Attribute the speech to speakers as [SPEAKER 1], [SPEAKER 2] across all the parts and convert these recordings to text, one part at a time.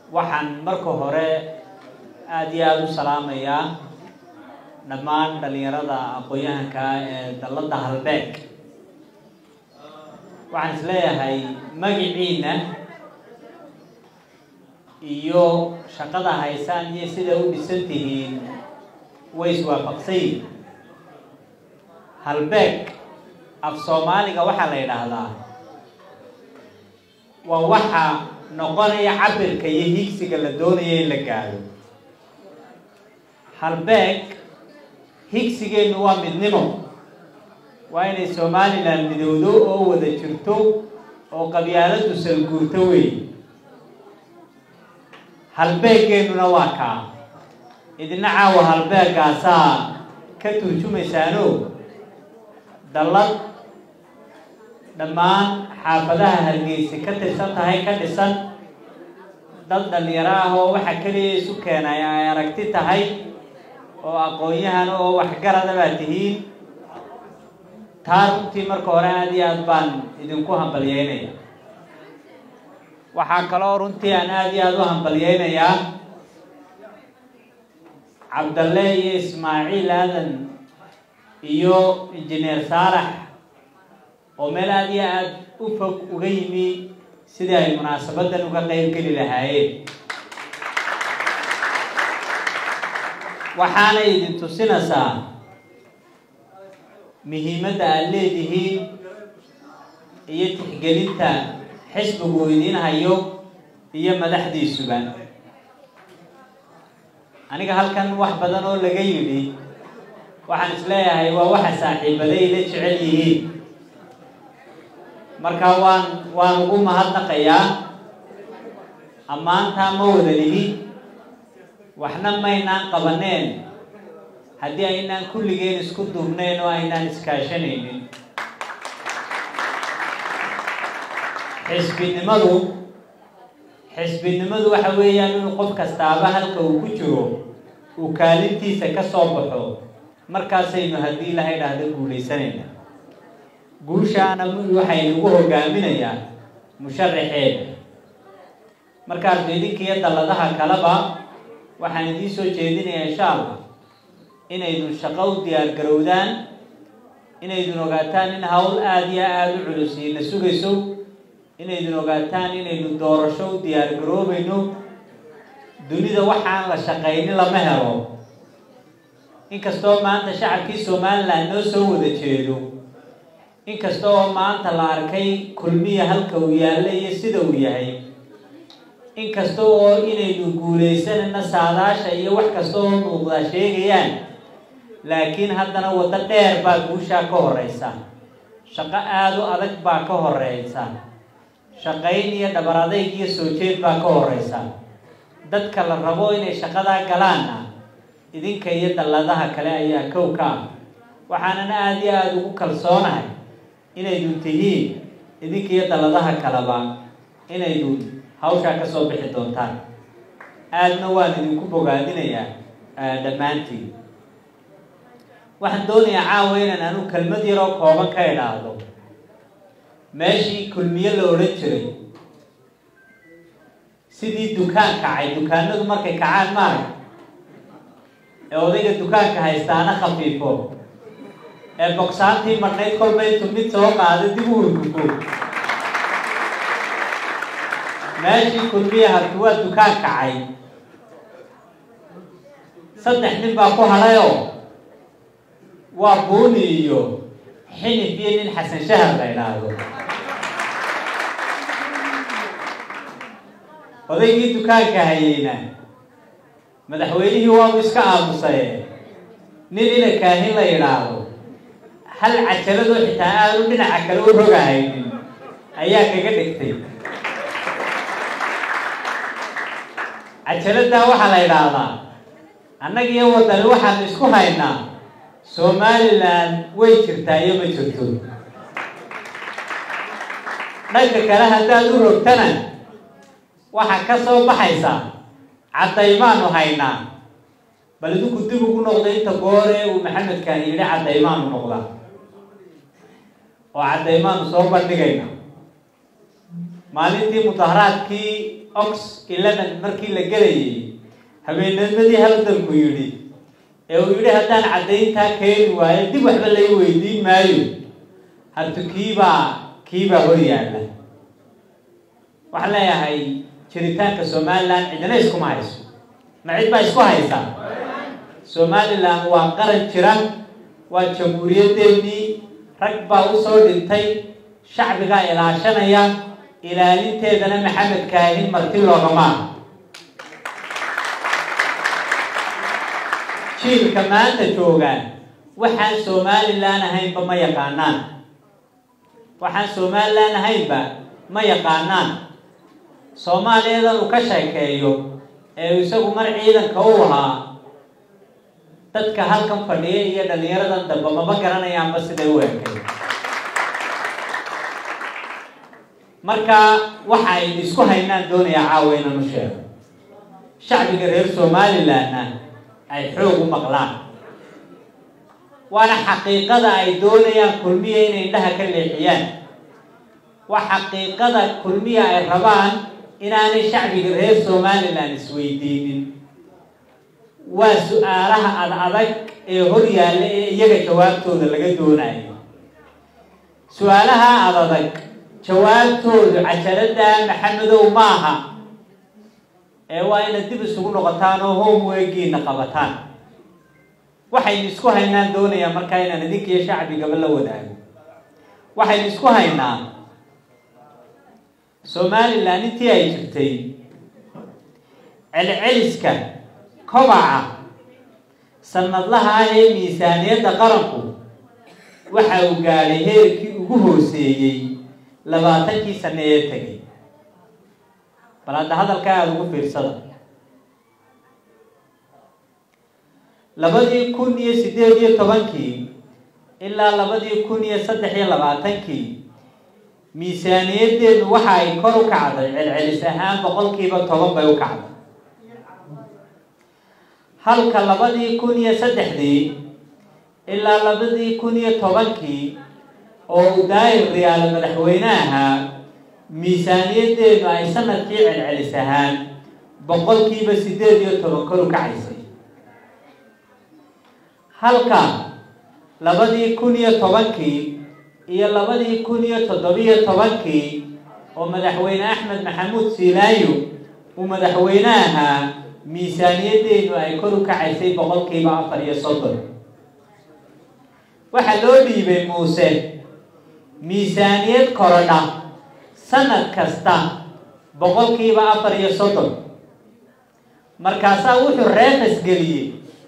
[SPEAKER 1] waxaan marka hore aada iyo aada u salaamayaa dhammaan dhalinyarada aqoon-yahanka ee dalladda halbeeg waxaan is leeyahay magiciina iyo shaqada haysaan iyo sida u dhisan tihiin way iswaafaqsan yihin halbeeg af soomaaliga waxaa la yidhaahdaa waa waxa noqonaya cabirka iyo higsiga la doonaya in la gaado halbeeg higsigeennu waa midnimo waa inay somalilan midowdo oo wada jirto oo qabyaaladu salguurto wey halbeegeennuna waa kaa idina caawa halbeegaasaa ka turjumaysaano dallad dhammaan xaafadaha hargeysa ka tirsan tahay ka dhisan dad dhalinyaro ah oo waxa keliya isu keenay ay aragti tahay oo aqoon-yahan oo waxgarada baa tihiin taa runtii marka hore aada iyo aad baan idinku hambalyeynaya waxaa kaloo runtii aan aada iyo aada u hambalyeynayaa cabdalle iyo ismaaciil aadan iyo injineer saalax oo meel aada iyo aada u fog uga yimi sidii ay munaasabadan uga qeyb geli lahaayeen waxaana idin tusinaysaa muhiimadda aada leedihiin iyo tixgelinta xisbigu idiin hayo iyo madaxdiisuba aniga halkan wax badan oo laga yidhi waxaan is leeyahay waa waxa saaxiibaday la jecel yihiin marka waan waan ugu mahadnaqayaa ammaantaa ma wada lihi waxna maynaan qabaneen haddii aynaan kulligeen isku duubnayn oo aynaan iskaashanaynin xisbinimadu xisbinimadu waxa weeyaan inuu qof kastaaba halka uu ku jiro uu kaalintiisa ka soo baxo markaasaynu haddii ilahay dhahda guulaysanayna guushaana waxay nagu hogaaminayaa musharaxeeda markaasnu idinkiiyo dalladaha kaleba waxaan idiin soo jeedinayaa insha allah inaydun shaqo u diyaar garowdaan inaydun ogaataan in hawl aada iyo aada u culusiina sugayso inaydun ogaataan inaynu doorasho u diyaar garoobayno dunida waxaan la shaqaynin lama helo inkastoo maanta shacabkii somalilan noo soo wada jeedo inkasta oo maanta la arkay kulmiya halka uu yaalla iyo sida uu yahay inkasta oo inaynu guulaysanayna saadaasha iyo wax kasta oo muuqdaa sheegayaan laakiin haddana waddo dheer baa guushaa ka horeysa shaqo aada u adag baa ka horeysa shaqayn iyo dhabar adayg iyo soo jeed baa ka horeysa dadka la rabo inay shaqadaa galaanna idinka iyo dalladaha kale ayaa kow ka ah waxaanan aada iyo aada ugu kalsoonahay inaydun tihiin idinka iyo dalladaha kaleba inaydun hawshaa ka soo bixi doontaan aadna waan idinku bogaadinayaa dhammaantiin waxaan doonayaa caawa inaan anu kelmad yaroo kooban ka idhaahdo meeshii kulmiye la odhan jiray sidii dukaan kacay dukaanadu markay kacaan maarag ee odayga dukaanka haystaana khafiifo ee bogsaantii marnayd kolba intu mid soo qaado dib u urgufo meeshii kulmiye harti waa dukaan kacay saddex nin baa ku hadhayoo waa buuni iyo xinif iyo nin xasan shahar la idhaahdo odaygii dukaanka hayeyna madaxweynihii waabu iska aamusaye nin ina kaahin la yidhaahdo hal cajaladoo xitaa aanu dhinaca kale u rogahaynin ayaa kaga dhigtay cajaladdaa waxaa la yidhaahdaa annaga iyo waddani waxaanu isku haynaa somalilan way jirtaa iyo ma jirto dhanka kale haddaad u rogtana waxaa ka soo baxaysa caddaymaanu haynaa bal idinku dib ugu noqda inta goore uu maxamedkan yidhi caddaymaanu noqda oo caddaymaanu soo bandhigayna maalintii mudaharaadkii ox eleven markii la gelayay habeennimadii haldanku yidhi ee uu yidhi haddaan caddayntaa keeni waayo dib waxba lai weydiin maayo hartu kiibaa kiibaa hor yaalla waxaan leeyahay jiritaanka somalilan cidina iskuma hayso ma cid baa isku haysa somalilan waa qaran jira waa jamhuuriyadeennii rag baa usoo dhintay shacbigaa ilaashanaya ilaalinteedana maxamed kaahin marti loogamaa jiilka maanta joogaan waxaan somalilan ahaynba ma yaqaanaan waxaan somalilan ahaynba ma yaqaanaan soomaaliyadan uu ka sheekeeyo ee isagu mar ciidanka u ahaa dadka halkan fadhiya iyo dhalinyaradan dambe mama garanayaanba siday u ekay marka waxa ay isku haynaan doonayaa caawa inaan u sheego shacbiga reer somalilanna ay xoog u maqlaan waana xaqiiqada ay doonayaan kulmiya inay indhaha ka leexiyaan waa xaqiiqada kulmiya ay rabaan inaanay shacbiga reer somalilan isweydiinin waa su-aalaha ad adag ee hor yaalla ee iyaga jawaabtooda laga doonayo su-aalaha ad adag jawaabtoodu cajalada maxamedow maaha ee waa inaad dib isugu noqotaan oo homewegiina qabataan waxaynu isku haynaan doonayaa markaa inaan idinkiiyo shacbigaba la wadaago waxaynu isku haynaa somalilan intii ay jirtay celceliska kobaca sanadlaha ah ee miisaaniyadda qaranku waxa uu gaadhay heerkii ugu hooseeyey labaatankii sane ee tegay bal hadda hadalkaa aada ugu fiirsada labadii kun iyo siddeed iyo tobankii ilaa labadii kun iyo saddex iyo labaatankii miisaaniyaddeedu waxa ay kor u kacday celcelis ahaan boqolkiiba toban bay u kacday halka labadii kun iyo saddexdii ilaa labadii kun iyo tobankii oo uu daayir riyaalo madaxweyne ahaa miisaaniyaddeedu ay sanadkii celcelis ahaan boqolkiiba siddeed iyo toban kor u kacaysay halka labadii kun iyo tobankii iyo labadii kun iyo toddobiyo tobankii oo madaxweyne axmed maxamuud siilaayo uu madaxweyne ahaa miisaaniyaddeedu ay kor u kacaysay boqolkiiba afar iyo soddon waxaa loo dhiibay muuse miisaaniyad korodha sanad kasta boqolkiiba afar iyo soddon markaasaa wuxuu reefas geliyey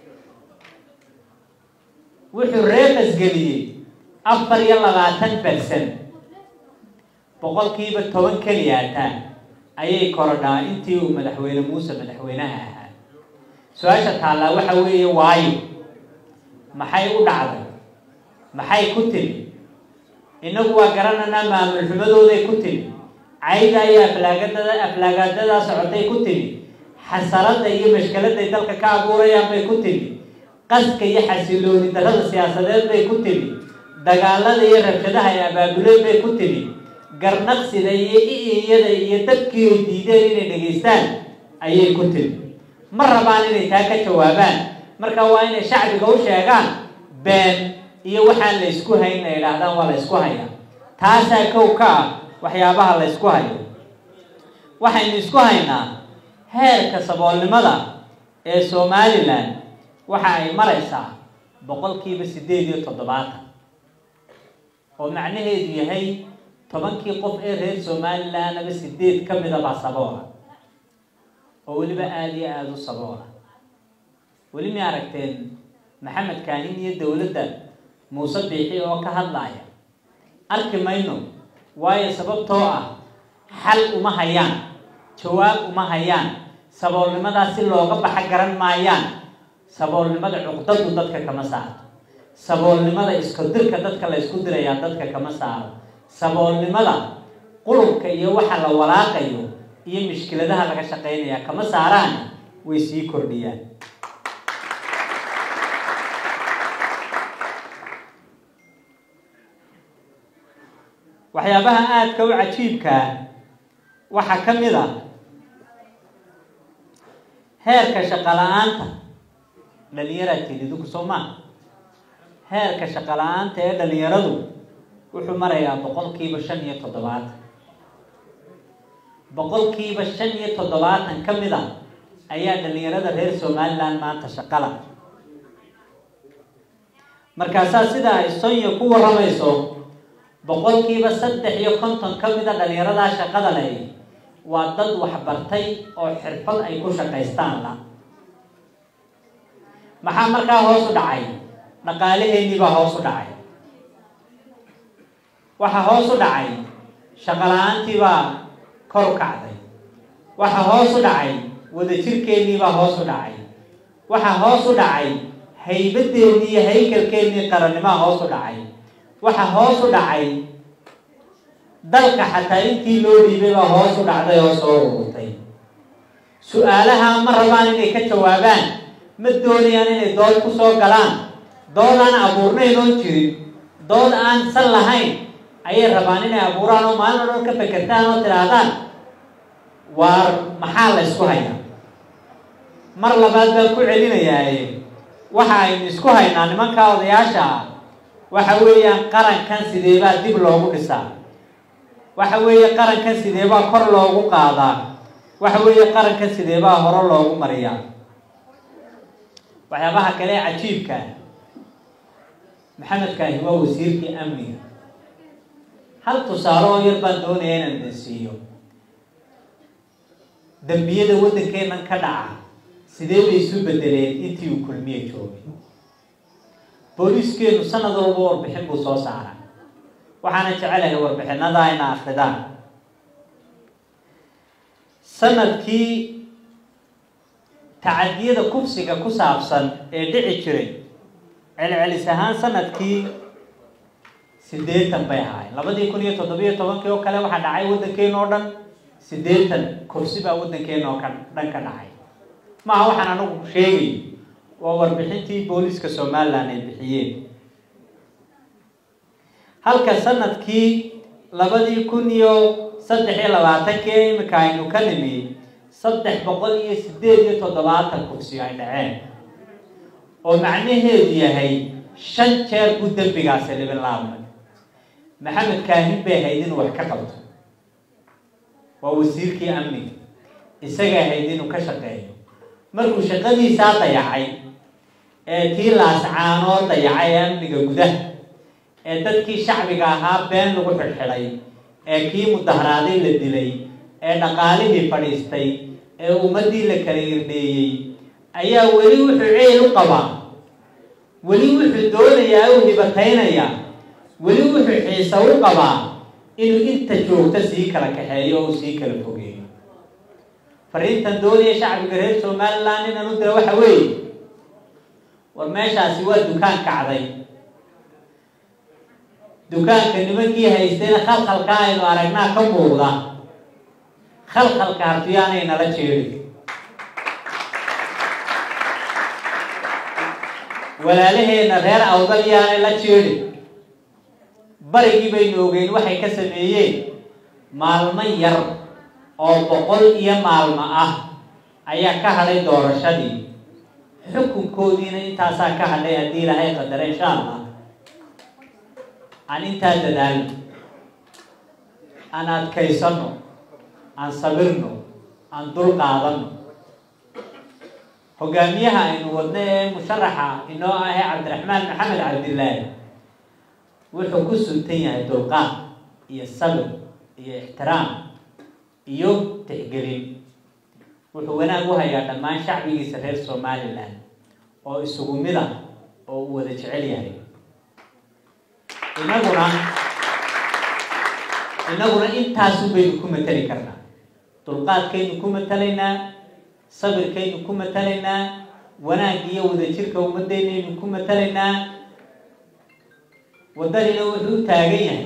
[SPEAKER 1] wuxuu reefas geliyey afar iyo labaatan bersan boqolkiiba toban keliyaata ayay korodhaa intii uu madaxweyne muuse madaxweynaha ahaa su-aasha taallaa waxa weeye waayo maxay u dhacday maxay ku timi innagu waa garananaa maamul xumadooday ku timi cayda iyo aflaagadada aflaagaadadaa socotay ku timi xasaradda iyo mashkaladay dalka ka abuurayaan bay ku timi qaska iyo xasilooni darrada siyaasadeed bay ku timi dagaalada iyo rabshadaha ay abaabuleen bay ku timi garnaqsida iyo i-iyada iyo dadkii ay diideen inay dhegaystaan ayay ku timi ma rabaan inay taa ka jawaabaan marka waa inay shacbiga u sheegaan been iyo waxaan la ysku hayn ay idhaahdaan waa la ysku hayaa taasaa kow ka ah waxyaabaha la ysku hayo waxaynu isku haynaa heerka saboolnimada ee somalilan waxa ay maraysaa boqolkiiba siddeed iyo toddobaatan oo macnaheedu yahay tobankii qof ee reer somalilanaba sideed ka mida baa saboola oo weliba aada iyo aada u saboola weli mi aragteen maxamed kaanin iyo dowladda muuse biixi oo ka hadlaaya arki mayno waayo sababtoo ah xal uma hayaan jawaab uma hayaan saboolnimadaas si looga baxa garan maayaan saboolnimada cuqdadu dadka kama saaro saboolnimada isku dirka dadka la ysku dirayaa dadka kama saaro saboolnimada qulubka iyo waxa la walaaqayo iyo mushkiladaha laga shaqaynayaa kama saaraan way sii kordhiyaan waxyaabaha aadka u cajiibkaa waxaa ka mid a heerka shaqo la-aanta dhalinyaraad teliduku soo maa heerka shaqo la-aanta ee dhalinyaradu wuxuu marayaa boqolkiiba shan iyo toddobaatan boqolkiiba shan iyo toddobaatan ka mid a ayaa dhalinyarada reer somaliland maanta shaqala markaasaa sida ay sonya ku warramayso boqolkiiba saddex iyo konton ka mid a dhalinyaradaa shaqada leh waa dad waxbartay oo xirfad ay ku shaqaystaan la maxaa markaa hoos u dhacay dhaqaalaheennii baa hoos u dhacay waxaa hoos u dhacay shaqo la-aantii baa kor u kacday waxaa hoos u dhacay wadajirkeennii baa hoos u dhacay waxaa hoos u dhacay haybadeennii iyo haykalkeennii qarannimaa hoos u dhacay waxaa hoos u dhacay dalka xataa intii loo dhiibay baa hoos u dhacday oo soo ururtay su-aalaha ma rabaan inay ka jawaabaan ma doonayaan inay dood ku soo galaan dood aan abuurnayn oon jirin dood aan san lahayn ayay rabaan inay abuuraan oo maalin o dhan ka fekertaan oo tidhaahdaan waar maxaa la ysku hayaa mar labaad baan ku celinayaaye waxa aynu isku haynaa nimanka odayaasha ah waxa weeyaan qarankan sideebaa dib loogu dhisaa waxa weeye qarankan sideebaa kor loogu qaadaa waxa weeye qarankan sideebaa hore loogu mariyaa waxyaabaha kale ee cajiibka maxamedkaahi waa wasiirkii amniga hal tusaale oo yar baan doonaya inaan idin siiyo dambiyada waddankeennan ka dhaca sidee bay isu bedeleen intii uu kulmiye joogay booliiskeenu sanad walba warbixin buu soo saara waxaana jecelahay warbixinada ina akridaan sanadkii tacadiyada kufsiga ku saabsan ee dhici jiray celcelis ahaan sanadkii siddeetan bay ahaayeen labadii kun iyo toddobiyo tobankii oo kale waxaa dhacay waddankeena oo dhan siddeetan kursi baa waddankeena oo ka dhan ka dhacay maaha waxaan anagu sheegay waa warbixintii booliiska somalilan ay bixiyeen halka sanadkii labadii kun iyo saddex iyo labaatankii ee imika aynu ka nimi saddex boqol iyo siddeed iyo toddobaatan kursi ay dhaceen oo macnaheedu yahay shan jeer buu dembigaasi libin laabmay maxamed kaahin bay ahayd inuu wax ka qabto waa wasiirkii amniga isaga ahayd inuu ka shaqeeyo markuu shaqadiisaa dayacay ee tii laascaanoo dayacay ee amniga gudaha ee dadkii shacbiga ahaa been lagu xidhxidhay ee kii mudaharaaday la dilay ee dhaqaalihii fadhiistay ee ummaddii la kala irdheeyey ayaa weli wuxuu ceyl u qabaa weli wuxuu doonayaa u hibataynayaa weli wuxuu xiisa u qabaa inuu inta joogta sii kala kaxeeyo oo sii kala fogeeyo fariintan doonaya shacbiga reer somaliland inaan u dira waxa weeye war meeshaasi waa dukaan kacday dukaanka nimankii haystayna khalkhalka aynu aragnaa ka muuqda khalkhalka hartiyaanay nala jeedin walaalaheena reer awdal yaanay la jeedin barigii baynu ogeyn waxay ka sameeyeen maalmo yar oo boqol iyo maalmo ah ayaa ka hadhay doorashadii xukunkoodiina intaasaa ka hadhay haddii ilaahay qadara insha allah aan intaa dadaalno aan adkaysano aan sabirno aan dul qaadano hogaamiyaha aynu wadno ee musharaxa inoo ahee cabdiraxmaan maxamed cabdillaahi wuxuu ku suntan yahay dulqaad iyo sabir iyo ixtiraam iyo tixgelin wuxuu wanaag u hayaa dhammaan shacbigiisa reer somalilan oo isugu mid ah oo uu wada jecel yahay inaguna inaguna intaasu baynu ku matali karnaa dulqaadkaynu ku matalaynaa sabirkaynu ku matalaynaa wanaag iyo wadajirka ummaddeynaynu ku matalaynaa waddanina wuxuu u taagan yahay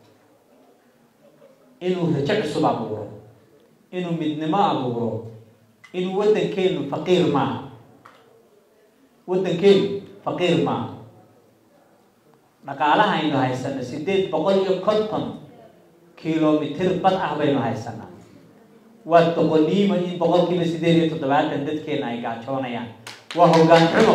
[SPEAKER 1] inuu rajo cusub abuuro inuu midnimo abuuro inuu waddankeenu faqiir maaha waddankeenu faqiir maaha dhaqaalaha aynu haysano siddeed boqol iyo konton kilomitir bad ah baynu haysanaa waa doqoniimo in boqolkiiba siddeed iyo toddobaatan dadkeena ay gaajoonayaan waa hoggaan xumo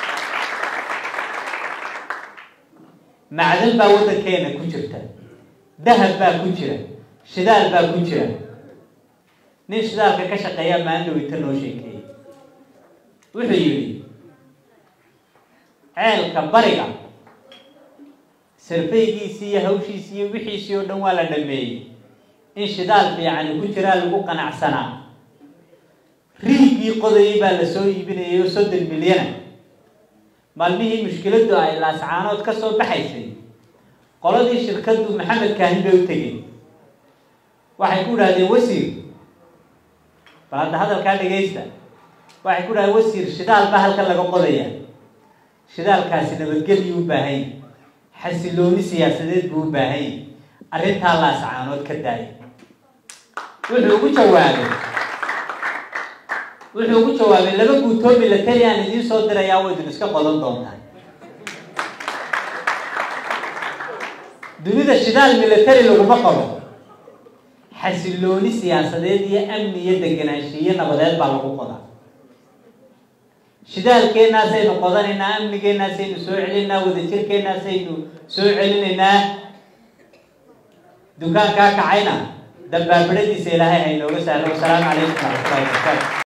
[SPEAKER 1] macdan baa waddankeena ku jirta dahab baa ku jira shidaal baa ku jira nin shidaalka ka shaqeeya maandhawita noo sheekeeyey wuxuu yidhi ceelka bariga sarfaygiisii iyo hawshiisii iyo wixiisii oo dhan waa la dhameeyey in shidaal fiicani ku jiraa lagu qanacsanaa riigii qodayay baa la soo iibinayay oo soddon milyana maalmihii mushkiladdu ay laascaanood ka soo baxaysay qoladii shirkaddu maxamed kaahin bay u tegeen waxay ku idhahdeen wasiir bal hadda hadalkaa dhegaysta waxay ku idhahdeen wasiir shidaal baa halkan laga qodaya shidaalkaasi nabadgelyu u baahan yahy xasilooni siyaasadeed buu u baahan yahy arrintaa laascaanood ka daaya wuxuu ugu jawaabay wuxuu ugu jawaabay laba guutoo milatari aan idiin soo dirayaa waa idin iska qodan doontaa dunida shidaal milatari laguma qabo xasilooni siyaasadeed iyo amni iyo deganaanshiiyo nabadeed baa lagu qodaa shidaalkeenaasaynu qodanaynaa amnigeenaasaynu soo celinaynaa wadajirkeenaasaynu soo celinaynaa dukaankaa kacayna dambaabadhadiisa ilaahay haynooga sahlo wasalaamu calaykum waraxmatullahi wabarakaatu